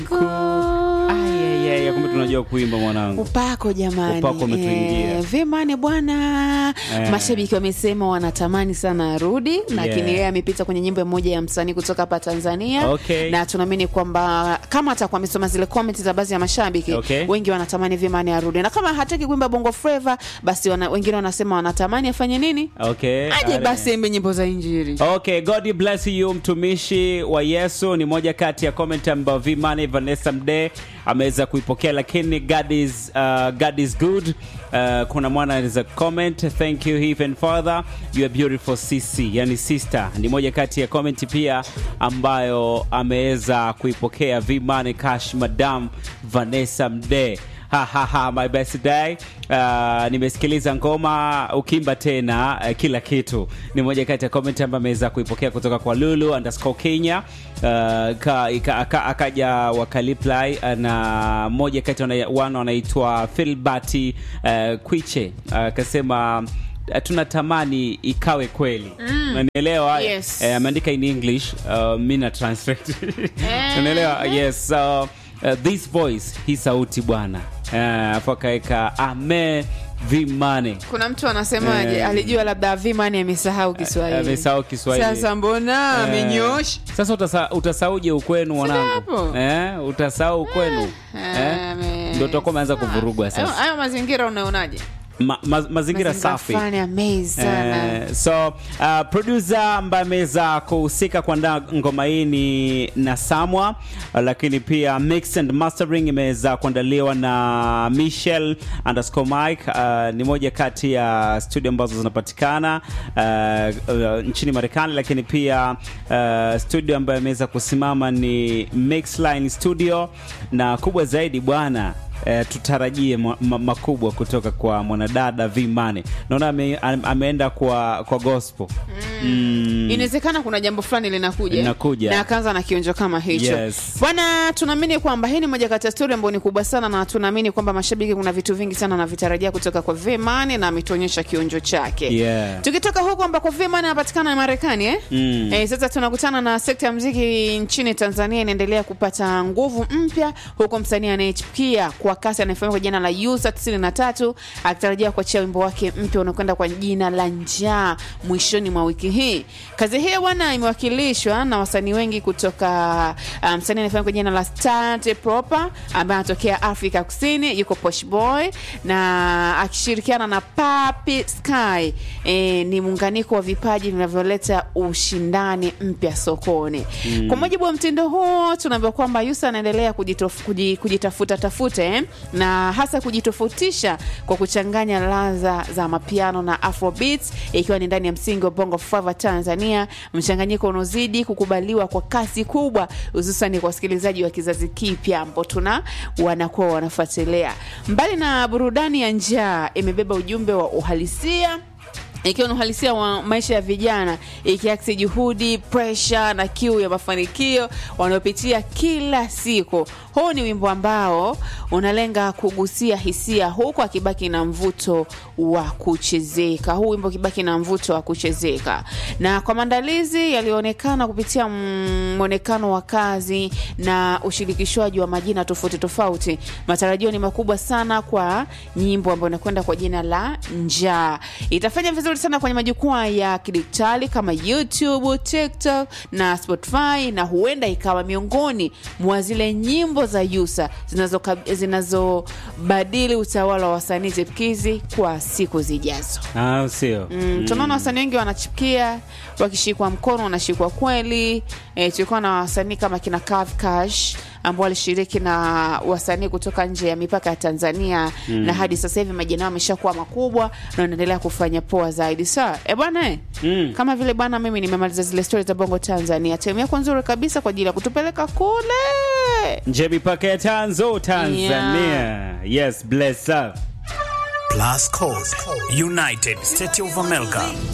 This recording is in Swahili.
Ayayaya, kumbe tunajua kuimba mwanangu. Upako jamani, Upako umetuingia. Eh, Vemane bwana Eh. mashabiki wamesema wanatamani sana arudi, lakini Yeah. yeye amepita kwenye nyimbo moja ya msanii kutoka hapa Tanzania Okay. na tunaamini kwamba kama atakuwa amesoma zile comment za baadhi ya mashabiki Okay. wengi wanatamani Vemane arudi, na kama hataki kuimba bongo flava, basi wana, wengine wanasema wanatamani afanye nini, Okay. aje ale. basi aimbe nyimbo za Injili. Okay, God bless you mtumishi wa Yesu ni moja kati ya comment ambayo Vimani Vanessa Mde ameweza kuipokea, lakini God is, uh, God is good. Uh, kuna mwana anaweza comment thank you even father you are beautiful CC, yani sister. Ni moja kati ya comment pia ambayo ameweza kuipokea Vimani Cash Madam Vanessa Mde ha, ha, ha, my best day. Uh, nimesikiliza ngoma ukimba tena uh, kila kitu ni moja kati ya comment ambayo ameweza kuipokea kutoka kwa Lulu underscore Kenya uh, ka, ika, aka, akaja wakaliply uh, na moja kati wana- wana wanaitwa Filbati uh, Kwiche akasema uh, tunatamani ikawe kweli unanielewa Yes. eh, ameandika in English uh, mi na translate unaelewa yes so uh, this voice hii sauti bwana uh, afu akaweka ame vimane Kuna mtu anasemaje, Eh. alijua labda Vimane amesahau Kiswahili. amesahau Kiswahili Sasa mbona Eh, amenyosha? sasa utasa, utasauje ukwenu mwanangu hapo. eh, utasahau ukwenu eh, ame- ndo utakuwa umeanza kuvurugwa Hayo- sasa Hayo mazingira unaonaje? ma, ma, mazingira safi fulani amazing sana. Eh, so uh, producer ambaye ameweza kuhusika kuandaa ngoma hii ni Nasamwa, uh, lakini pia mix and mastering imeweza kuandaliwa na Michelle underscore Mike. Uh, ni moja kati ya studio ambazo zinapatikana uh, uh, nchini Marekani, lakini pia uh, studio ambayo imeweza kusimama ni Mixline Studio, na kubwa zaidi bwana Eh, tutarajie ma, ma, makubwa kutoka kwa mwanadada V Money. Naona ame, am- ameenda kwa kwa gospel mm. inawezekana kuna jambo fulani linakuja Linakuja. na akaanza na kionjo kama hicho Yes. bwana tunaamini kwamba hii ni moja kati ya stori ambayo ni kubwa sana na tunaamini kwamba mashabiki kuna vitu vingi sana navitarajia kutoka kwa Vimane na ametuonyesha kionjo chake Yeah. tukitoka huko ambako Vimane anapatikana Marekani eh? Mm. Eh, sasa tunakutana na sekta ya mziki nchini Tanzania inaendelea kupata nguvu mpya huku msanii anayechipukia kwa kasi anayefahamika kwa jina la Yusa 93 akitarajia kuachia wimbo wake mpya unakwenda kwa jina la Njaa mwishoni mwa wiki hii. Kazi hiyo bwana imewakilishwa na wasanii wengi kutoka uh, msanii anayefahamika kwa jina la State Proper ambaye anatokea Afrika Kusini, yuko Posh Boy na akishirikiana na Papi Sky. E, ni muunganiko wa vipaji vinavyoleta ushindani mpya sokoni. Kwa mujibu wa mtindo huo, tunaambiwa kwamba Yusa anaendelea kujitof- kuji- kujitafuta tafuta eh, na hasa kujitofautisha kwa kuchanganya ladha za mapiano na afrobeats ikiwa ni ndani ya msingi wa bongo flava Tanzania, mchanganyiko unaozidi kukubaliwa kwa kasi kubwa, hususan kwa wasikilizaji wa kizazi kipya ambao tuna wanakuwa wanafuatilia. Mbali na burudani ya njaa, imebeba ujumbe wa uhalisia ikiwa ni uhalisia wa maisha ya vijana ikiakisi juhudi, presha na kiu ya mafanikio wanaopitia kila siku. Huu ni wimbo ambao unalenga kugusia hisia huku akibaki na mvuto wa kuchezeka. Huu wimbo ukibaki na mvuto wa kuchezeka, na kwa maandalizi yaliyoonekana kupitia mm, mwonekano wa kazi na ushirikishwaji wa majina tofauti tofauti, matarajio ni makubwa sana kwa nyimbo ambayo inakwenda kwa jina la Njaa. Itafanya vizuri sana kwenye majukwaa ya kidijitali kama YouTube, TikTok na Spotify, na huenda ikawa miongoni mwa zile nyimbo za Yusa zinazoka- zinazobadili utawala wa wasanii chipukizi kwa siku zijazo. Ah, sio Mm, tunaona wasanii wengi wanachipukia wakishikwa mkono wanashikwa kweli. E, tulikuwa na wasanii kama kina Kav Cash ambao walishiriki na wasanii kutoka nje ya mipaka ya Tanzania na hadi sasa hivi majina yao ameshakuwa makubwa na wanaendelea kufanya poa zaidi. Sawa e bwana eh? Mm. kama vile bwana, mimi nimemaliza zile stori za bongo Tanzania, temu yako nzuri kabisa kwa ajili ya kutupeleka kule nje mipaka ya Tanzo Tanzania yes bless up Plus Code. United States of America.